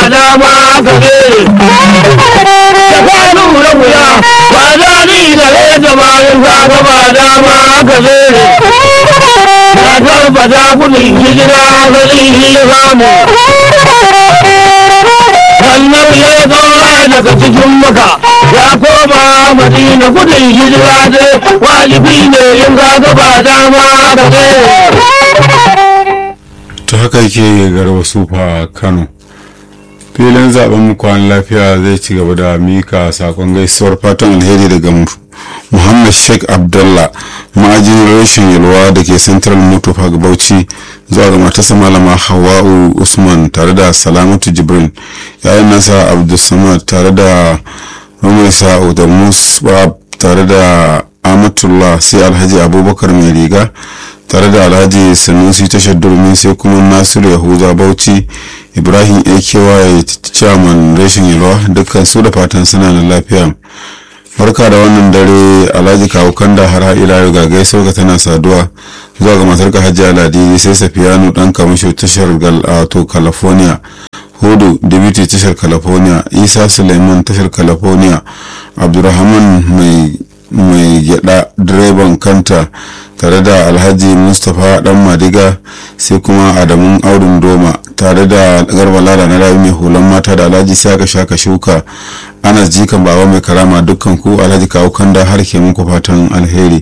dama ka tsere da kwanu da wuya ba za ni da rage bayan ka ga ba dama ka tsere na tabbata kudin hijira ga zai samu wannan ya zaura daga cikin maka ya koma madina gudun hijira ne wajibi ne in ka ga ba dama ka tsere ta haka yake garba sufa kano filin zaben mu kwan lafiya zai ci gaba da mika sakon gaisuwar fatan alheri daga muhammad sheikh abdullah ma'ajin rashin yalwa da ke central motor park bauchi zuwa ga matarsa malama hawa'u usman tare da salamatu jibrin yayin nasa abdulsamad tare da umar sa'u da musa tare da amatullah sai alhaji abubakar mai riga tare da alhaji sanusi tashar durmi sai kuma nasiru yahuza bauchi ibrahim aky chairman rashin yalwa dukkan su da fatan suna da lafiya barka da wannan dare alhaji kawo kanda har ila yau ga gaisuwar ka tana saduwa zuwa ga matar ka hajji aladi sai safiyanu dan kamasho tashar galato california hudu dibiti tashar california isa suleiman tashar california abdurrahman mai mai gyada direban kanta tare da alhaji mustapha dan madiga sai kuma adamun aurin doma tare da garba lada na rayu mai hulan mata da alhaji saka shaka shuka ana jikan baba mai karama dukkan ku alhaji kawo kanda har ke muku fatan alheri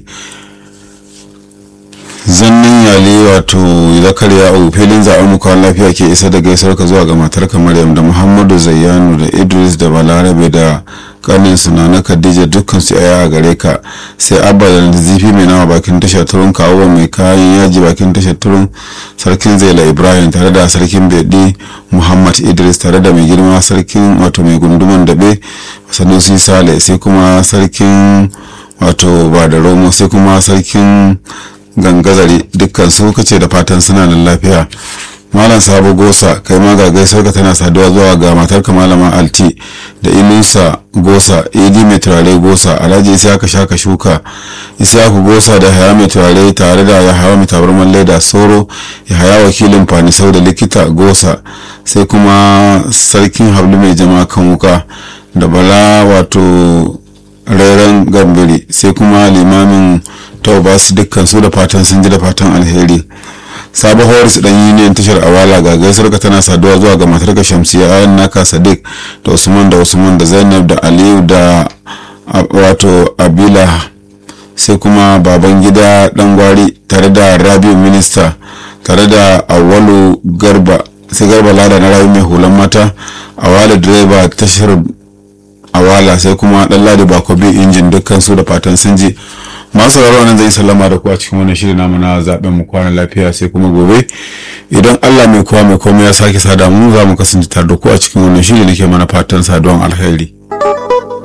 zannin yale wato zakariya a filin zaɓen muka lafiya ke isa da gaisar ka zuwa ga matarka maryam da muhammadu zayyanu da idris da balarabe da kanin suna na khadija dukkan su aya a gare ka sai abba da zifi mai nama bakin tashar turun kawo mai kayan yaji bakin tashar turun sarkin zaila ibrahim tare da sarkin bedi muhammad idris tare da mai girma sarkin wato mai gunduman dabe sanusi sale sai kuma sarkin wato ba da romo sai kuma sarkin gangazari dukkan su kace da fatan suna da lafiya malam sabo gosa kai ma ga gaisar ka tana saduwa zuwa ga matarka malama alti da inusa gosa idi mai turare gosa alhaji isa ka shaka shuka isaku gosa da haya mai turare tare da ya hawa mai tabarman laida soro ya haya wakilin fanisau da likita gosa sai kuma sarkin hablu mai jama kan wuka da bala wato rairan gambiri sai kuma limamin taubas dukkan su da fatan sun ji da fatan alheri sabo horis dan union tashar awala ga gaisuwar ka tana saduwa zuwa ga matarka shamsiya ayan naka sadiq da usman da usman da zainab da aliyu da wato abila sai kuma baban gida dan gwari tare da rabiu minista tare da awalu garba sai garba lada na rayu mai hulan mata awala direba tashar awala sai kuma dan ladi bakobi injin dukkan su da fatan sun ji masu sauraro nan zai sallama da ku a cikin wannan shirin namu na zaben mu kwana lafiya sai kuma gobe idan Allah mai kowa mai komai ya sake sada mu za mu kasance tare da ku a cikin wannan shiri nake mana fatan saduwan alheri